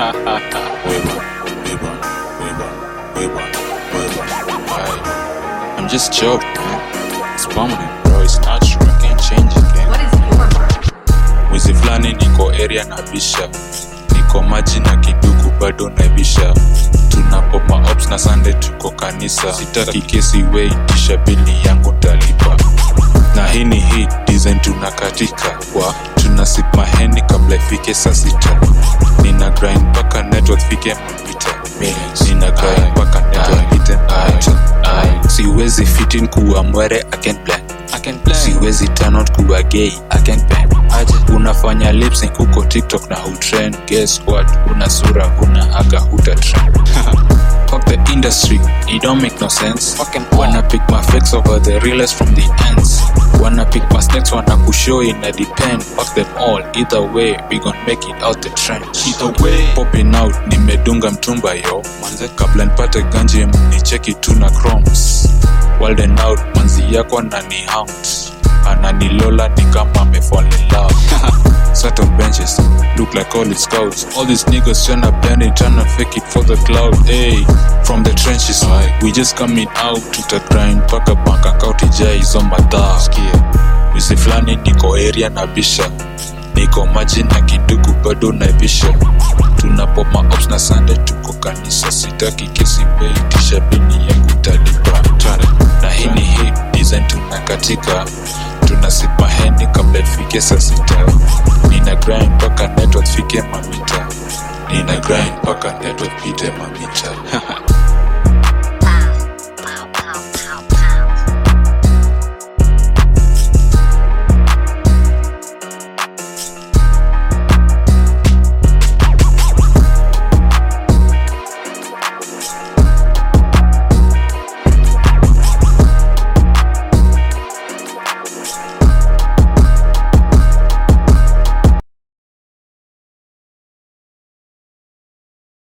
I'm just job, man. It's permanent, bro. It's natural. I can't change it, gang. What is your version? Mwezi fulani niko area na bisha, niko maji na kiduku bado naibisha. Tunapoma ops na Sunday tuko kanisa, sitaki kesi weitisha bili yangu talipa. Na hii ni hit design tunakatika kwa tuna sip maheni kabla ifike saa sita. Nina grind mpaka network fike mapita. Nina grind mpaka network hite mapita. Siwezi fit in kuwa mwere I can't plan. I can play. siwezi turn out kuwa gay I can't plan. Aje unafanya lip sync huko tiktok na hutrend guess what una sura huna aga huta trend fuck the industry it don't make no sense Fucking wanna pick my fakes over the realest from the ends wanna pick my snakes wanna kushow in a depend fuck them all either way we gon make it out the trench Either way. popping out nimedunga mtumba yo manze kabla nipate ganji mnicheki tu na chromes walden out manzi yako anani hound ananilola ni kama amefall in love sat on benches look like college scouts all these niggas tryna blend it tryna fake it for the cloud hey from the trenches we just coming out tuta grind mpaka bank account ijai hizo madhaa wisi fulani niko area na bisha niko maji na kiduku bado naibisha tunapoma ops na sande tuko kanisa sitaki kesi weitisha bini yangu talipa na hii ni hit design tunakatika tunasipa heni kabla ifike saa sita nina grind mpaka network fike mamita nina grind mpaka network pite mamita